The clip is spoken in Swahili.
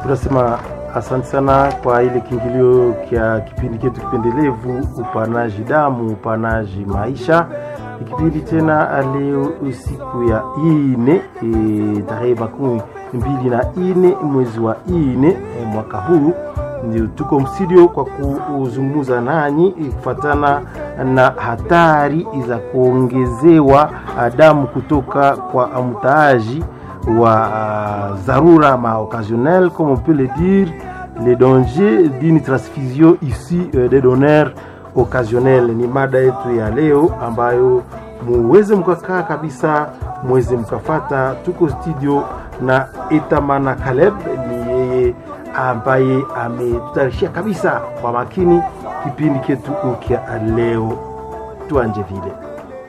tunasema asante sana kwa ile kiingilio kya kipindi chetu kipendelevu upanaji damu upanaji maisha ikipindi tena leo siku ya ine e, tarehe makumi mbili na ine mwezi wa ine e, mwaka huu ndio tuko mstudio kwa kuzungumza nanyi kufatana na hatari za kuongezewa damu kutoka kwa mtaaji wa uh, dharura ma occasionnel comme on peut le dire les dangers d'une transfusion ici euh, des donneurs occasionnels ni mada yetu ya leo ambayo muweze mkakaa kabisa mweze mkafata tuko studio na etamana Caleb ni yeye ambaye ametutayarishia kabisa kwa makini kipindi chetu kya leo tuanje vile